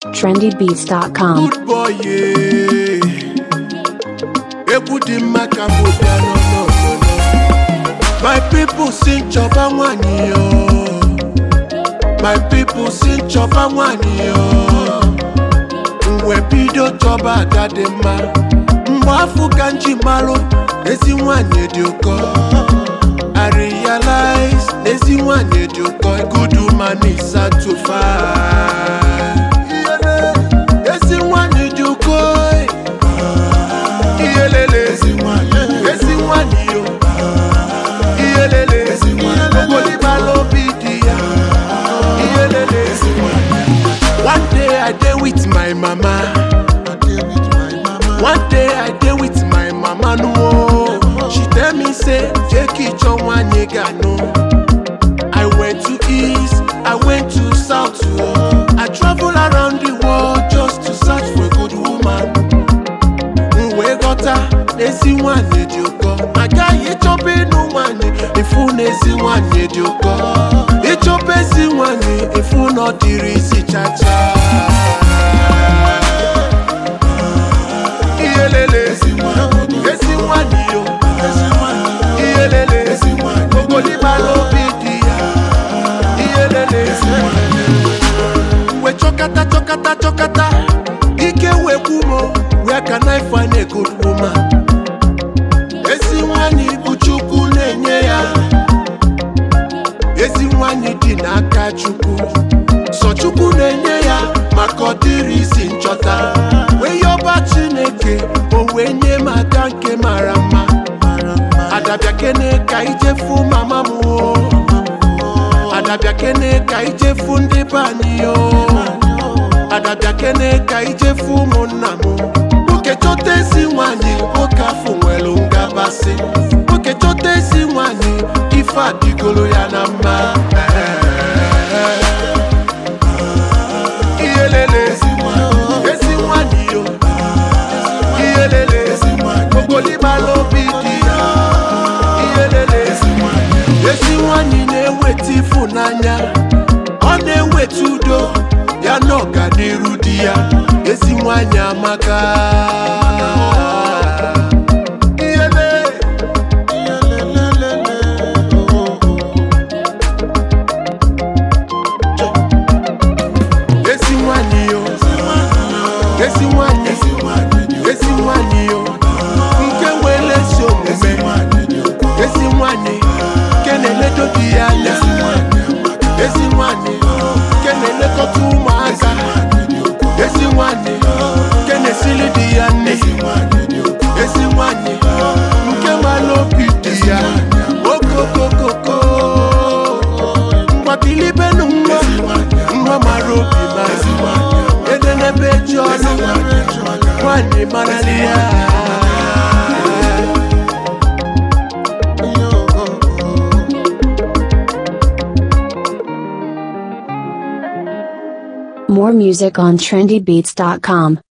trendybeats.com. Good boy, yeah. Egwu dị mma ka m bịa n'ọnọdụ. My people si nchọba nwanyị yo. My people si nchọba nwanyị yo. Mgbe bido chọba ada dị mma. Mgbe afọ ka m ji malụ ezi nwanyị dị ụkọ. I realize ezi nwanyị dị ụkọ. Good woman is hard to find. Ezi nwanyị dị ụkọ. Iyelele. Ezi nwanyị yo. Iyelele. Ogoliba lobi di ya. Iyelele. One day I dey with my mama. One day I dey with my mama no. She tell me say Jeki chọ nwanyị ga-anụ. I went to east, I went to south. I travel around the world just to search for a good woman. M wee ghọta na ezi nwanyị dị ụkọ. Agaghị ịchọba ịnụ nwanyị ịfụ na ezi nwanyị dị ụkọ. Ịchọba ezi nwanyị ịfụ na ọ dịrị isi chacha. Iyelele ezi nwanyị yo. Iyelele ogoliba n'obi dị ya. Iyelele we chọkata chọkata chọkata ike wekwu mo where can I find a good woman? Ezi nwanyị bụ Chukwu na-enye ya ezi nwanyị dị n'aka Chukwu sọ Chukwu na-enye ya maka ọ dịrị isi nchọta wee yọba Chineke o wee nye m aka nke mara mma adabịa kene ka ijefu mama m o adabịa kene ka ijefu ndị be anyị o adabịa kene ka ijefu ụmụnna m nwoke chọta ezi nwanyị nwoke afọ nwere ngabasị nwoke chọta ezi nwanyị ife adịgolo ya na mma iyelele ezi nwanyị yo iyelele ogoliba n'obi dị ya iyelele ezi nwanyị na-eweta ịfụnanya ọ na-eweta udo ya na ọganiru di ya ezi nwanyị amaka Iyele. ezi nwanyị yo ezi nwanyị ezi nwanyị yo nke nwere ezi omume ezi nwanyị nke na-eledo di ya anya ezi nwanyị nke na-elekọta ụmụaka ezi nwanyị nke na-esili di ya nne ezi nwanyị nke mara obi di ya okokokoko mgbakilibenu nwa nwa mara obi ma edenebe ji ọnụ nwanyị mara ya More music on trendybeats.com.